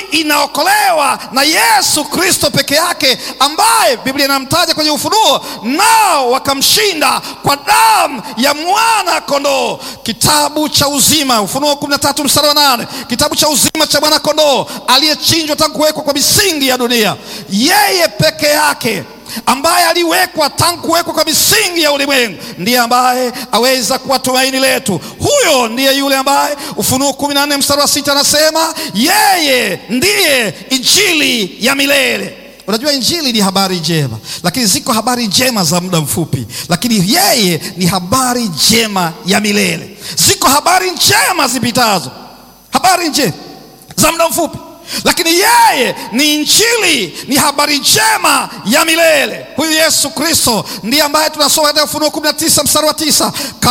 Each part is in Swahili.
inaokolewa na Yesu Kristo peke yake, ambaye Biblia inamtaja kwenye Ufunuo, nao wakamshinda kwa damu ya mwana kondoo. Kitabu cha uzima, Ufunuo 13 mstari wa 8, kitabu cha uzima cha mwana kondoo aliyechinjwa tangu kuwekwa kwa misingi ya dunia, yeye peke yake ambaye aliwekwa tangu kuwekwa kwa misingi ya ulimwengu, ndiye ambaye aweza kuwa tumaini letu. Huyo ndiye yule ambaye Ufunuo 14 mstari wa sita anasema yeye ndiye injili ya milele. Unajua, injili ni habari njema, lakini ziko habari njema za muda mfupi, lakini yeye ni habari njema ya milele. Ziko habari njema zipitazo, habari njema za muda mfupi lakini yeye ni injili, ni habari njema ya milele. Huyu Yesu Kristo ndiye ambaye tunasoma katika Ufunuo 19 mstari wa tisa,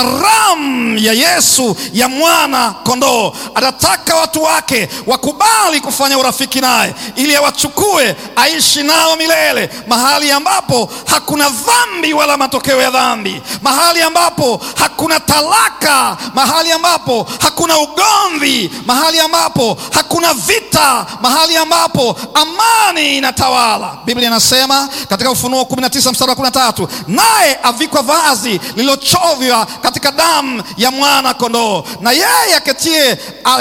karamu ya Yesu ya mwana kondoo. Anataka watu wake wakubali kufanya urafiki naye ili awachukue aishi nao milele, mahali ambapo hakuna dhambi wala matokeo ya dhambi, mahali ambapo hakuna talaka, mahali ambapo hakuna ugomvi, mahali ambapo hakuna vita mahali ambapo amani inatawala. Biblia inasema katika Ufunuo 19 mstari wa 13, naye avikwa vazi lililochovya katika damu ya mwana kondoo, na yeye aketie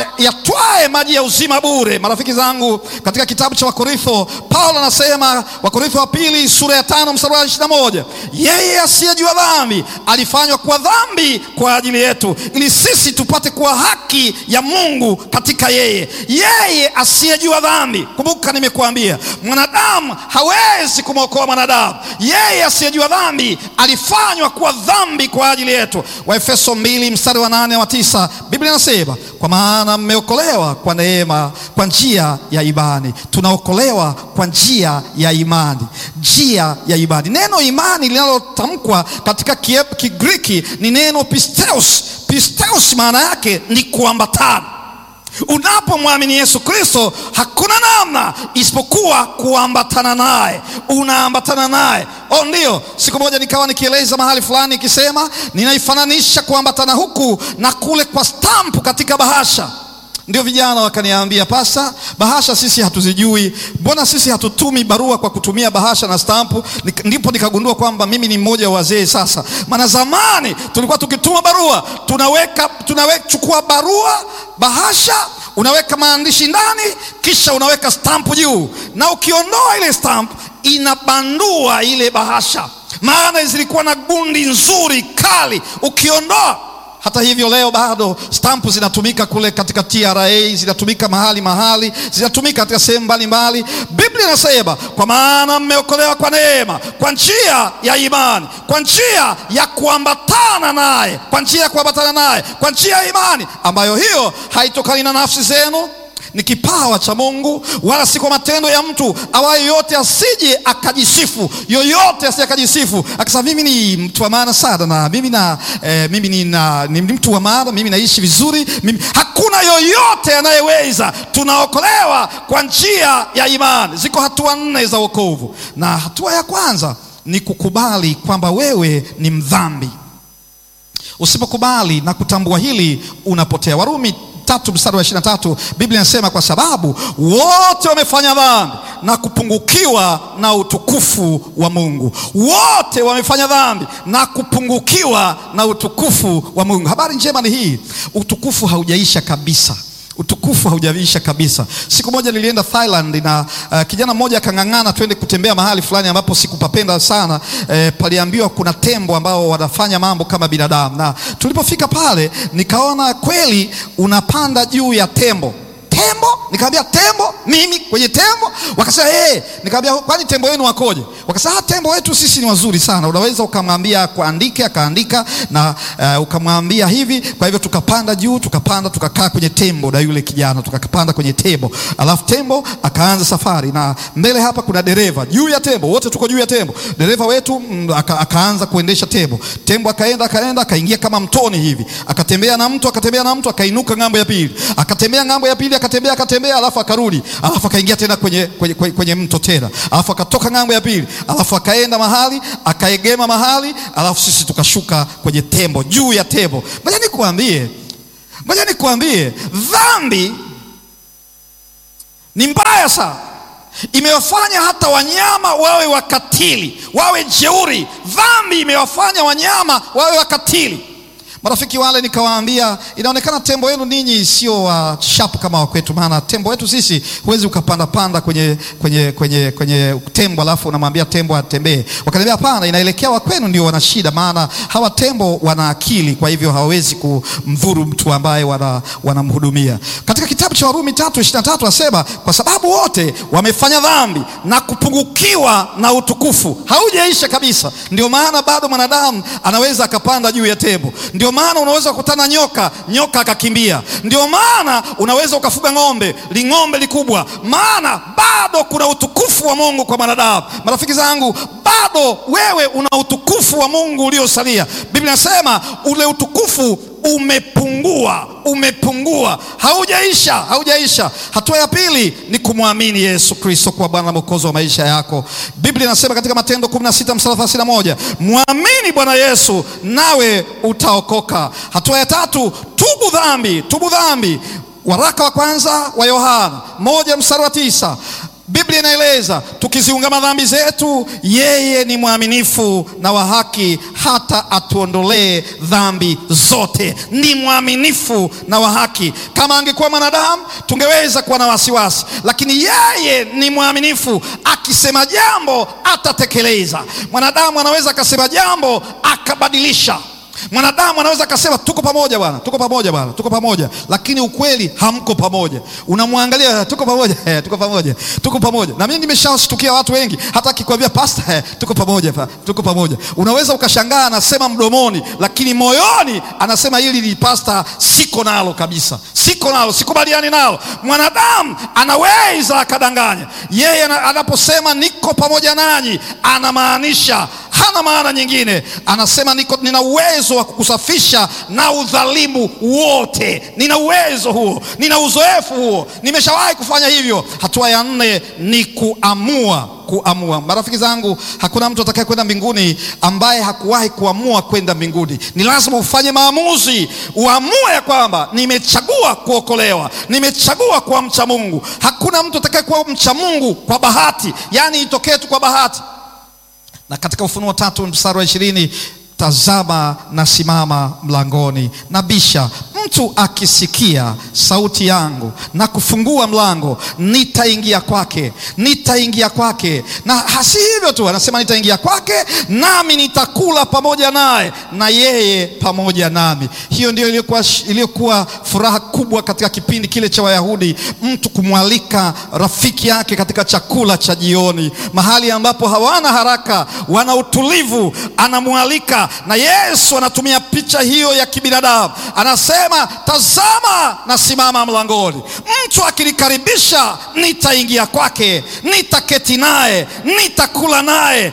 yatwae maji ya uzima bure. Marafiki zangu, katika kitabu cha Wakorintho Paulo anasema, Wakorintho wa pili sura ya tano mstari wa 21, yeye asiyejua dhambi alifanywa kuwa dhambi kwa ajili yetu, ili sisi tupate kuwa haki ya Mungu katika yeye. Yeye asiyejua dhambi. Kumbuka, nimekuambia mwanadamu hawezi kumwokoa mwanadamu. Yeye asiyejua dhambi alifanywa kuwa dhambi kwa ajili yetu. Waefeso mbili mstari wa nane wa tisa Biblia inasema kwa maana mmeokolewa kwa neema, kwa njia ya imani. Tunaokolewa kwa njia ya imani, njia ya imani. Neno imani linalotamkwa katika Kigiriki ni neno pisteus. Pisteus maana yake ni kuambatana Unapomwamini Yesu Kristo hakuna namna isipokuwa kuambatana naye, unaambatana naye. Oh, ndio. Siku moja nikawa nikieleza mahali fulani ikisema, ninaifananisha kuambatana huku na kule kwa stampu katika bahasha. Ndio vijana wakaniambia, pasa, bahasha sisi hatuzijui, mbona sisi hatutumi barua kwa kutumia bahasha na stampu? Ndipo nikagundua kwamba mimi ni mmoja wa wazee sasa, maana zamani tulikuwa tukituma barua tunaweka, tunaweka chukua barua bahasha, unaweka maandishi ndani, kisha unaweka stampu juu, na ukiondoa ile stampu inabandua ile bahasha, maana zilikuwa na gundi nzuri kali, ukiondoa hata hivyo leo bado stampu zinatumika kule katika TRA, zinatumika mahali mahali, zinatumika katika sehemu mbalimbali. Biblia inasema kwa maana mmeokolewa kwa neema, kwa njia ya imani, kwa njia ya kuambatana naye, kwa njia ya kuambatana naye, kwa njia ya imani, ambayo hiyo haitokani na nafsi zenu ni kipawa cha Mungu, wala si kwa matendo ya mtu, awaye yote asije akajisifu. Yoyote asije akajisifu akasema mimi ni mtu wa maana sana na mimi na eh, mimi ni, na, ni mtu wa maana, mimi naishi vizuri mimi. Hakuna yoyote anayeweza. Tunaokolewa kwa njia ya imani. Ziko hatua nne za wokovu, na hatua ya kwanza ni kukubali kwamba wewe ni mdhambi. Usipokubali na kutambua hili, unapotea. Warumi tatu mstari wa ishirini na tatu Biblia inasema kwa sababu wote wamefanya dhambi na kupungukiwa na utukufu wa Mungu. Wote wamefanya dhambi na kupungukiwa na utukufu wa Mungu. Habari njema ni hii, utukufu haujaisha kabisa utukufu haujaisha kabisa. Siku moja nilienda Thailand na uh, kijana mmoja akang'ang'ana twende kutembea mahali fulani ambapo sikupapenda sana. Eh, paliambiwa kuna tembo ambao wanafanya mambo kama binadamu, na tulipofika pale nikaona kweli unapanda juu ya tembo tembo nikamwambia tembo mimi kwenye tembo wakasema hey. nikamwambia kwani tembo wenu wakoje wakasema tembo wetu sisi ni wazuri sana unaweza ukamwambia kuandike akaandika na uh, ukamwambia hivi kwa hivyo tukapanda juu tukapanda tukakaa kwenye tembo na yule kijana tukapanda kwenye tembo alafu tembo akaanza safari na mbele hapa kuna dereva juu ya tembo wote tuko juu ya tembo dereva wetu mm, aka, akaanza kuendesha tembo tembo akaenda akaenda akaingia kama mtoni hivi akatembea na mtu akatembea na mtu akainuka ng'ambo ya pili akatembea ng'ambo ya pili akatembea akatembea, alafu akarudi, alafu akaingia tena kwenye, kwenye, kwenye, kwenye mto tena, alafu akatoka ng'ambo ya pili, alafu akaenda mahali akaegema mahali, alafu sisi tukashuka kwenye tembo, juu ya tembo. Ngoja nikuambie, ngoja nikuambie, dhambi ni mbaya sana, imewafanya hata wanyama wawe wakatili, wawe jeuri. Dhambi imewafanya wanyama wawe wakatili. Marafiki wale nikawaambia, inaonekana tembo wenu ninyi sio wa sharp kama wa kwetu, maana tembo wetu sisi huwezi ukapanda panda kwenye, kwenye, kwenye, kwenye tembo alafu unamwambia tembo atembee. Wakaniambia hapana, inaelekea wa kwenu ndio wana shida, maana hawa tembo wana akili, kwa hivyo hawawezi kumdhuru mtu ambaye wanamhudumia. Wana katika kitabu cha Warumi tatu ishirini na tatu asema kwa sababu wote wamefanya dhambi na kupungukiwa na utukufu. Haujaisha kabisa, ndio maana bado mwanadamu anaweza akapanda juu ya tembo, ndio maana unaweza kukutana nyoka, nyoka akakimbia. Ndio maana unaweza ukafuga ng'ombe, ling'ombe likubwa, maana bado kuna utukufu wa Mungu kwa mwanadamu. Marafiki zangu, bado wewe una utukufu wa Mungu uliosalia. Biblia inasema ule utukufu umepungua, umepungua, haujaisha, haujaisha. Hatua ya pili ni kumwamini Yesu Kristo kuwa Bwana na Mwokozi wa maisha yako. Biblia inasema katika Matendo 16 mstari 31, mwamini Bwana Yesu nawe utaokoka. Hatua ya tatu, tubu dhambi, tubu dhambi. Waraka wa kwanza wa Yohana moja mstari wa tisa Biblia inaeleza tukiziungama dhambi zetu, yeye ni mwaminifu na wa haki hata atuondolee dhambi zote. Ni mwaminifu na wa haki. Kama angekuwa mwanadamu tungeweza kuwa na wasiwasi, lakini yeye ni mwaminifu. Akisema jambo atatekeleza. Mwanadamu anaweza akasema jambo akabadilisha Mwanadamu anaweza akasema tuko pamoja bwana, tuko pamoja bwana, tuko pamoja, lakini ukweli hamko pamoja. Unamwangalia, tuko pamoja eh, tuko pamoja, tuko pamoja. Na mimi nimeshashtukia watu wengi, hata akikwambia pasta, eh, tuko pamoja pa, tuko pamoja, unaweza ukashangaa anasema mdomoni, lakini moyoni anasema hili ni pasta, siko nalo kabisa, siko nalo, sikubaliani nalo. Mwanadamu anaweza akadanganya. Yeye anaposema niko pamoja nanyi, anamaanisha hana maana nyingine. Anasema niko, nina uwezo wa kukusafisha na udhalimu wote. Nina uwezo huo, nina uzoefu huo, nimeshawahi kufanya hivyo. Hatua ya nne ni kuamua kuamua. Marafiki zangu, hakuna mtu atakaye kwenda mbinguni ambaye hakuwahi kuamua kwenda mbinguni. Ni lazima ufanye maamuzi, uamue ya kwamba nimechagua kuokolewa, nimechagua kuwa mcha Mungu. Hakuna mtu atakaye kuwa mcha Mungu kwa bahati, yaani itokee tu kwa bahati na katika Ufunuo tatu mstari wa ishirini tazama nasimama mlangoni nabisha, mtu akisikia sauti yangu na kufungua mlango, nitaingia kwake, nitaingia kwake. Na hasi hivyo tu, anasema nitaingia kwake, nami nitakula pamoja naye na yeye pamoja nami. Hiyo ndio iliyokuwa, iliyokuwa furaha kubwa katika kipindi kile cha Wayahudi, mtu kumwalika rafiki yake katika chakula cha jioni, mahali ambapo hawana haraka, wana utulivu, anamwalika na Yesu anatumia picha hiyo ya kibinadamu, anasema tazama, nasimama mlangoni, mtu akinikaribisha nitaingia kwake, nitaketi naye, nitakula naye,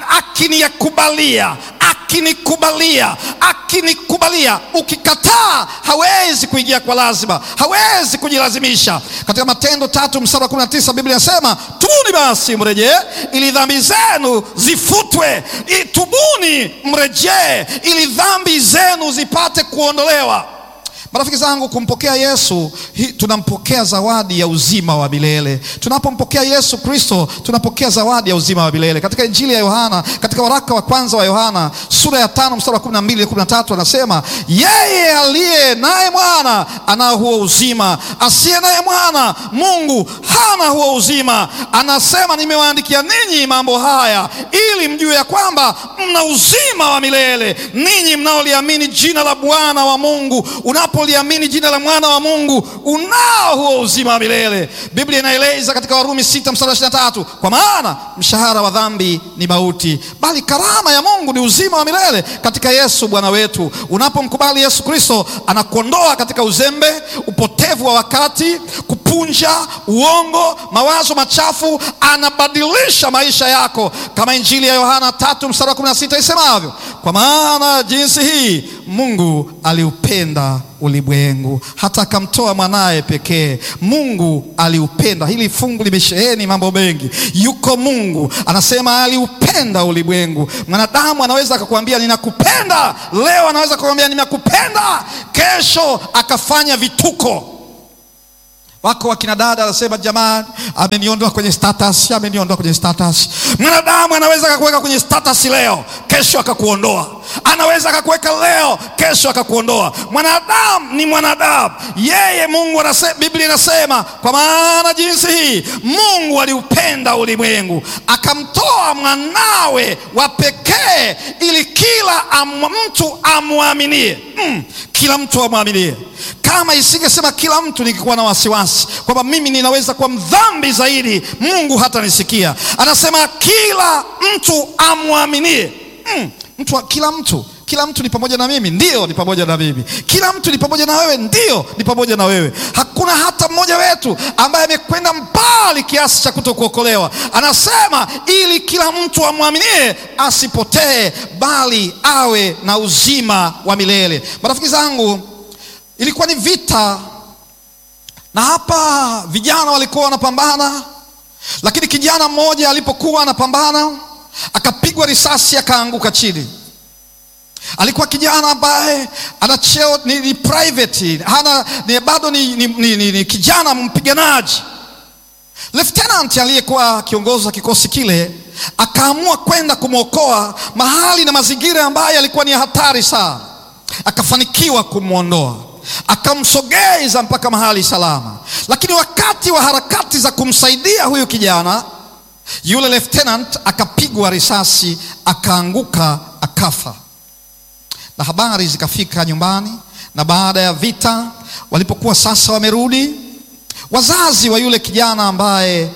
akinikubalia akinikubalia akinikubalia. Ukikataa hawezi kuingia kwa lazima, hawezi kujilazimisha. Katika Matendo tatu mstari wa kumi na tisa Biblia inasema tubuni basi mrejee, ili dhambi zenu zifutwe. Tubuni mrejee, ili dhambi zenu zipate kuondolewa. Marafiki zangu, kumpokea Yesu hi, tunampokea zawadi ya uzima wa milele. Tunapompokea Yesu Kristo tunapokea zawadi ya uzima wa milele. Katika Injili ya Yohana, katika waraka wa kwanza wa Yohana sura ya tano mstari wa kumi na mbili kumi na tatu anasema yeye aliye naye mwana anao huo uzima, asiye naye mwana Mungu hana huo uzima. Anasema nimewaandikia ninyi mambo haya ili mjue ya kwamba mna uzima wa milele, ninyi mnaoliamini jina la Bwana wa Mungu. Unapo liamini jina la mwana wa Mungu unao huo uzima wa milele. Biblia inaeleza katika Warumi sita mstari wa ishirini na tatu kwa maana mshahara wa dhambi ni mauti, bali karama ya Mungu ni uzima wa milele katika Yesu Bwana wetu. Unapomkubali Yesu Kristo, anakuondoa katika uzembe, upotevu wa wakati, kupunja, uongo, mawazo machafu, anabadilisha maisha yako, kama Injili ya Yohana tatu mstari wa kumi na sita isemavyo, kwa maana jinsi hii Mungu aliupenda ulimwengu hata akamtoa mwanaye pekee. Mungu aliupenda. Hili fungu limesheheni mambo mengi. Yuko Mungu anasema aliupenda ulimwengu. Mwanadamu anaweza akakwambia ninakupenda leo, anaweza akakwambia ninakupenda kesho, akafanya vituko. Wako wakina dada anasema, jamani, ameniondoa kwenye status, ameniondoa kwenye status. Mwanadamu anaweza akakuweka kwenye status leo, kesho akakuondoa. Anaweza akakuweka leo, kesho akakuondoa. Mwanadamu ni mwanadamu, yeye Mungu anasema, Biblia inasema, kwa maana jinsi hii Mungu aliupenda ulimwengu akamtoa mwanawe wa pekee, ili kila am, mtu amwaminie. Mm, kila mtu amwaminie kama isingesema kila mtu, ningekuwa na wasiwasi kwamba mimi ninaweza kuwa mdhambi zaidi, Mungu hata nisikia. Anasema kila mtu amwaminie. Mm, mtu, kila mtu kila mtu ni pamoja na mimi, ndio ni pamoja na mimi. Kila mtu ni pamoja na wewe, ndio ni pamoja na wewe. Hakuna hata mmoja wetu ambaye amekwenda mbali kiasi cha kutokuokolewa. Anasema ili kila mtu amwaminie asipotee, bali awe na uzima wa milele. Marafiki zangu, ilikuwa ni vita, na hapa vijana walikuwa wanapambana, lakini kijana mmoja alipokuwa anapambana akapigwa risasi akaanguka chini. Alikuwa kijana ambaye ana cheo ni, ni private hana, ni, bado ni, ni, ni, ni, ni kijana mpiganaji. Lieutenant aliyekuwa kiongozi wa kikosi kile akaamua kwenda kumwokoa mahali na mazingira ambayo yalikuwa ni hatari sana, akafanikiwa kumwondoa akamsogeza mpaka mahali salama. Lakini wakati wa harakati za kumsaidia huyu kijana, yule lieutenant akapigwa risasi akaanguka akafa na habari zikafika nyumbani. Na baada ya vita, walipokuwa sasa wamerudi, wazazi wa yule kijana ambaye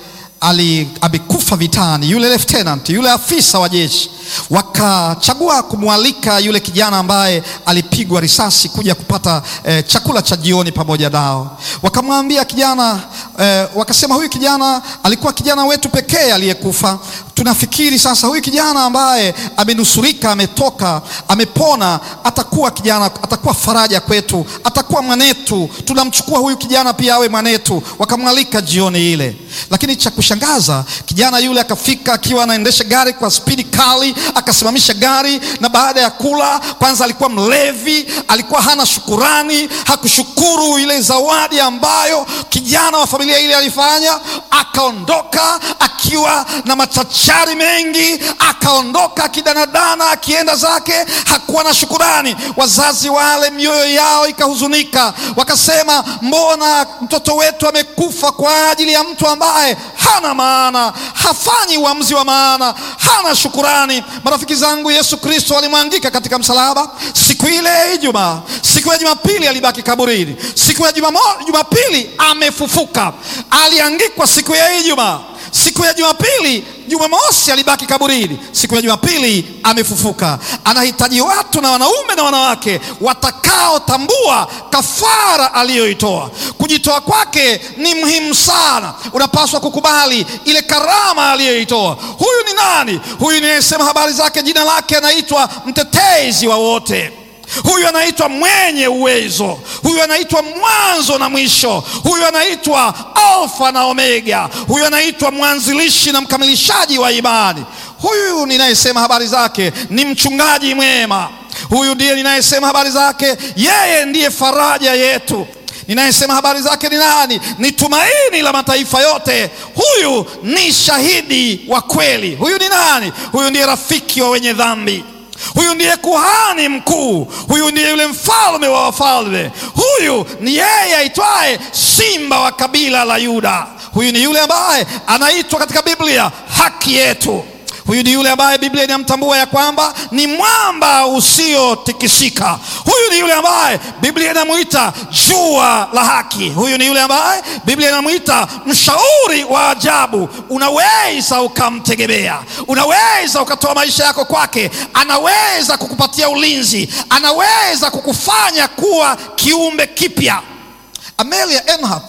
amekufa vitani, yule lieutenant, yule afisa wa jeshi, wakachagua kumwalika yule kijana ambaye alipigwa risasi kuja kupata eh, chakula cha jioni pamoja nao. Wakamwambia kijana eh, wakasema huyu kijana alikuwa kijana wetu pekee aliyekufa. Tunafikiri sasa huyu kijana ambaye amenusurika, ametoka, amepona, atakuwa kijana, atakuwa faraja kwetu, atakuwa mwanetu. Tunamchukua huyu kijana pia awe mwanetu. Wakamwalika jioni ile, lakini cha kushangaza kijana yule akafika akiwa anaendesha gari kwa spidi kali, akasimamisha gari, na baada ya kula, kwanza alikuwa mlevi, alikuwa hana shukurani, hakushukuru ile zawadi ambayo kijana wa familia ile alifanya. Akaondoka akiwa na machachari mengi, akaondoka akidanadana, akienda zake, hakuwa na shukurani. Wazazi wale mioyo yao ikahuzunika, wakasema, mbona mtoto wetu amekufa kwa ajili ya mtu ambaye hana maana, hafanyi uamuzi wa maana, hana shukurani. Marafiki zangu, Yesu Kristo alimwangika katika msalaba siku ile ya Ijumaa. Siku ya Jumapili alibaki kaburini. Siku ya Jumapili amefufuka. Aliangikwa siku ya Ijumaa. Siku ya Jumapili, Jumamosi alibaki kaburini. Siku ya Jumapili amefufuka. Anahitaji watu na wanaume na wanawake watakaotambua kafara aliyoitoa. Kujitoa kwake ni muhimu sana. Unapaswa kukubali ile karama aliyoitoa. Huyu ni nani? Huyu ninayesema habari zake, jina lake anaitwa mtetezi wa wote. Huyu anaitwa mwenye uwezo. Huyu anaitwa mwanzo na mwisho. Huyu anaitwa Alfa na Omega. Huyu anaitwa mwanzilishi na mkamilishaji wa imani. Huyu ninayesema habari zake ni mchungaji mwema. Huyu ndiye ninayesema habari zake, yeye ndiye faraja yetu. Ninayesema habari zake ni nani? Ni tumaini la mataifa yote. Huyu ni shahidi wa kweli. Huyu ni nani? Huyu ndiye rafiki wa wenye dhambi. Huyu ndiye kuhani mkuu. Huyu ndiye yule mfalme wa wafalme. Huyu ni yeye aitwaye simba wa kabila la Yuda. Huyu ni yule ambaye anaitwa katika Biblia haki yetu. Huyu ni yule ambaye Biblia inamtambua ya kwamba ni mwamba usiotikisika. Huyu ni yule ambaye Biblia inamwita jua la haki. Huyu ni yule ambaye Biblia inamwita mshauri wa ajabu. Unaweza ukamtegemea, unaweza ukatoa maisha yako kwake. Anaweza kukupatia ulinzi, anaweza kukufanya kuwa kiumbe kipya. Amelia Earhart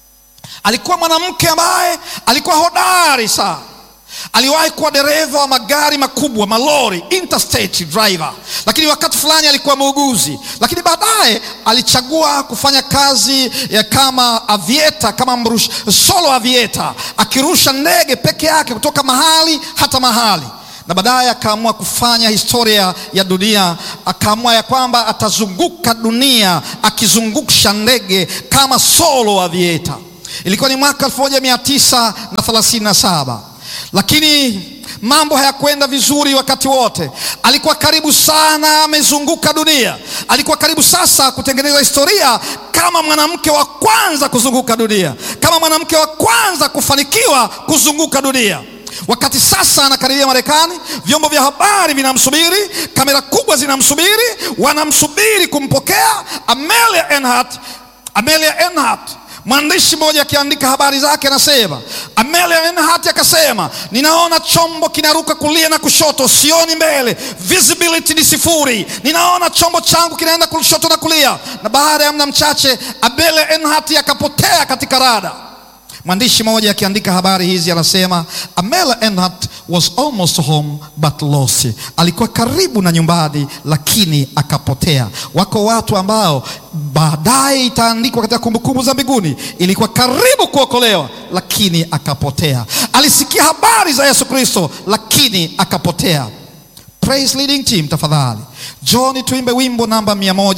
alikuwa mwanamke ambaye alikuwa hodari sana aliwahi kuwa dereva wa magari makubwa malori, interstate driver, lakini wakati fulani alikuwa muuguzi, lakini baadaye alichagua kufanya kazi ya kama avieta, kama mrush, solo avieta, akirusha ndege peke yake kutoka mahali hata mahali na baadaye akaamua kufanya historia ya dunia. Akaamua ya kwamba atazunguka dunia akizungusha ndege kama solo avieta Ilikuwa ni mwaka 1937 lakini mambo hayakwenda vizuri wakati wote. Alikuwa karibu sana amezunguka dunia, alikuwa karibu sasa kutengeneza historia kama mwanamke wa kwanza kuzunguka dunia, kama mwanamke wa kwanza kufanikiwa kuzunguka dunia. Wakati sasa anakaribia Marekani, vyombo vya habari vinamsubiri, kamera kubwa zinamsubiri, wanamsubiri kumpokea Amelia Earhart. Amelia Earhart Mwandishi mmoja akiandika habari zake anasema, Amelia Earhart akasema, ninaona chombo kinaruka kulia na kushoto, sioni mbele, visibility ni sifuri, ninaona chombo changu kinaenda kushoto na kulia. Na baada ya muda mchache Amelia Earhart akapotea katika rada. Mwandishi mmoja akiandika habari hizi anasema, Amelia Earhart was almost home but lost, alikuwa karibu na nyumbani lakini akapotea. Wako watu ambao baadaye itaandikwa katika kumbukumbu za mbinguni, ilikuwa karibu kuokolewa lakini akapotea. Alisikia habari za Yesu Kristo lakini akapotea. Praise leading team, tafadhali John, tuimbe wimbo namba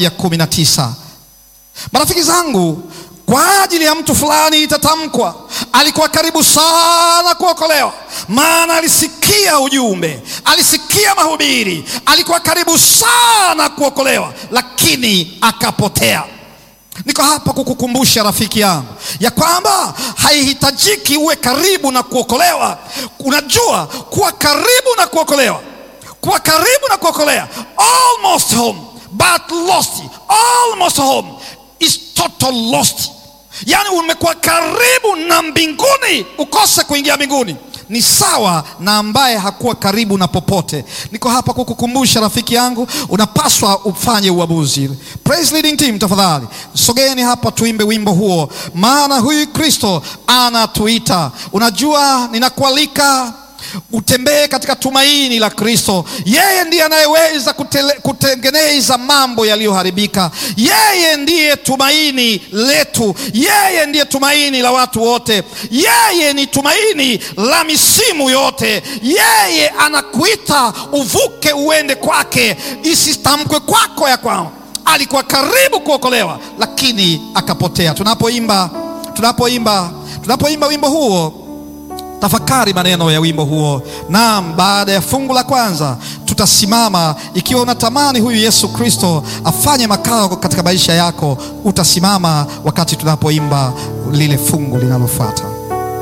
119. Marafiki zangu kwa ajili ya mtu fulani itatamkwa, alikuwa karibu sana kuokolewa, maana alisikia ujumbe, alisikia mahubiri, alikuwa karibu sana kuokolewa, lakini akapotea. Niko hapa kukukumbusha rafiki yangu ya kwamba haihitajiki uwe karibu na kuokolewa. Unajua, kuwa karibu na kuokolewa, kuwa karibu na kuokolewa, almost home but lost, almost home is total lost. Yaani umekuwa karibu na mbinguni ukose kuingia mbinguni, ni sawa na ambaye hakuwa karibu na popote. Niko hapa kukukumbusha rafiki yangu, unapaswa ufanye uamuzi. Praise leading team, tafadhali sogeni hapa tuimbe wimbo huo, maana huyu Kristo anatuita. Unajua, ninakualika utembee katika tumaini la Kristo. Yeye ndiye anayeweza kutengeneza mambo yaliyoharibika. Yeye ndiye tumaini letu, yeye ndiye tumaini la watu wote, yeye ni tumaini la misimu yote. Yeye anakuita uvuke, uende kwake, isitamkwe kwako ya kwamba alikuwa karibu kuokolewa lakini akapotea. Tunapoimba tunapoimba tunapoimba wimbo huo tafakari maneno ya wimbo huo. Naam, baada ya fungu la kwanza tutasimama. Ikiwa unatamani huyu Yesu Kristo afanye makao katika maisha yako, utasimama wakati tunapoimba lile fungu linalofuata.